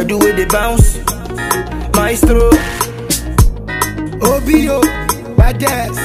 the way they bounce. Maestro, OBO, baddest.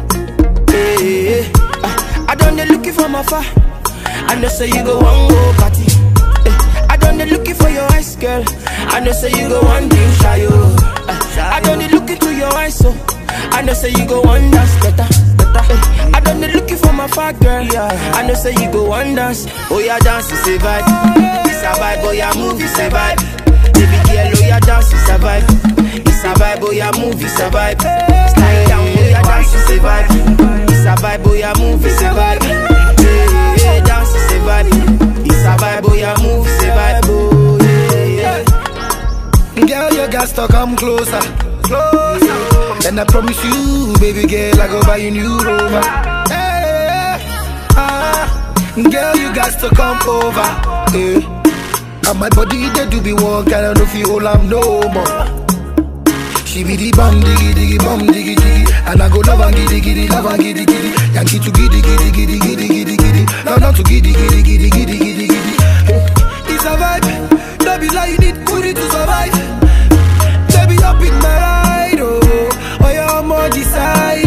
hey, I, I done the looking for my far. I know say you go one go party. Eh, I done the looking for your eyes, girl. I know say you go one drink shy, oh. Eh, I done the looking to your eyes, so I know say you go one dance better. better. Eh, I done the looking for my far girl. I know say you go one dance. Oh yeah, dance is a vibe. It's a vibe, oh yeah, move it's a vibe. Baby girl, oh yeah, dance is a vibe. It's a vibe, oh yeah, move it's a vibe. Slide down, oh yeah, dance is a vibe. It's a vibe, oh yeah, move it's a vibe. Yeah, yeah, dance is a vibe. It's a vibe, oh yeah, move it's a vibe. Oh yeah, yeah. Girl, you got to come closer. Closer. And I promise you, baby girl, I go buy you new rover. Hey, ah, girl, you got to come over. Hey. And my body, they do be one kind of no feel I'm no more. She be the bum diggy diggy bum diggy diggy And I go love and giddy giddy love and giddy giddy Yankee to giddy giddy giddy giddy giddy giddy No not to giddy giddy giddy giddy giddy giddy It's a vibe No be like you need booty to survive Baby up in my ride oh Oh yeah I'm on the side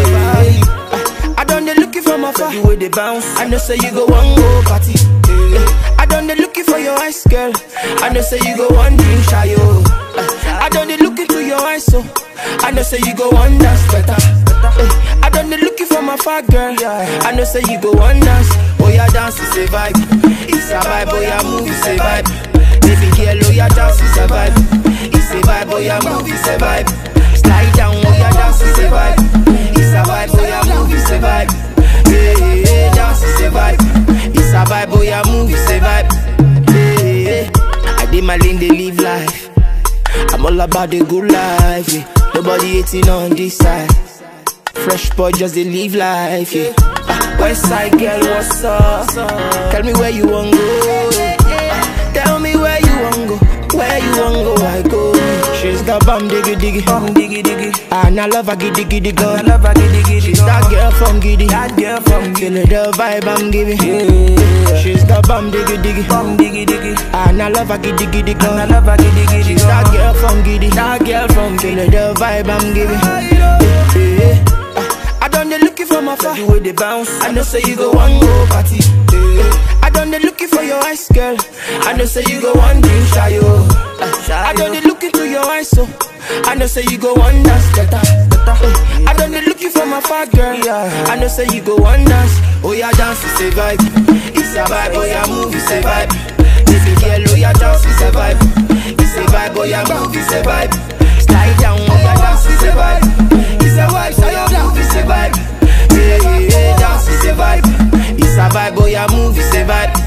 oh I done the looking for my far. The way they bounce. I know say you go one go party. Eh, I done the looking for your eyes, girl. I know say you go one drink shy, oh. Eh, I done the looking to your eyes, so I know say you go one dance better. Eh, I done the looking for my far girl. I know say you go one dance. Oh yeah, dance is a vibe. It's a vibe, oh yeah, move is a vibe. Baby girl, oh yeah, dance is a vibe. It's a vibe, oh yeah, move is a vibe. Slide down, oh yeah, dance is a vibe. It's a vibe, oh yeah, move is a vibe. Yeah, yeah, yeah, dance is a vibe. It's a vibe, oh yeah, move is a vibe. Yeah, yeah. I did my lane, they live life. I'm all about the good life. Yeah. Nobody hating on this side. Fresh boy, just they live life. Yeah. Ah, West side girl, what's up? Tell me where you want go. Ah, Tell me where you want go. Where you want go, I go. She's the bum diggy diggy, bum diggy diggy. And I love her giddy giddy girl. I love her giddy giddy. She's that girl from giddy, that girl from giddy. the vibe I'm giving. Yeah. She's the bum diggy diggy, bum diggy diggy. And I love her giddy giddy girl. I love her giddy giddy. She's that girl from giddy, that girl from giddy. the vibe I'm giving. Yeah. Ah, I done the looking for my far. The way they bounce. I know say you go one go party. Yeah. I done the looking for your eyes, girl. I know say you go one drink shy, oh. Ah, I done the looking to your eyes, so I know say you go one dance better. better. Eh, I done the looking for my far girl. I know say you go one dance. Oh yeah, dance is a vibe. It's a vibe. Oh yeah, move is a vibe. Baby girl, oh yeah, dance is a vibe. It's a vibe. Oh yeah, move is a vibe. Slide down, oh yeah, dance is a vibe. It's a vibe, so yeah, move is a vibe. Yeah, yeah, yeah, dance is a vibe. It's a vibe, oh yeah, move is a vibe.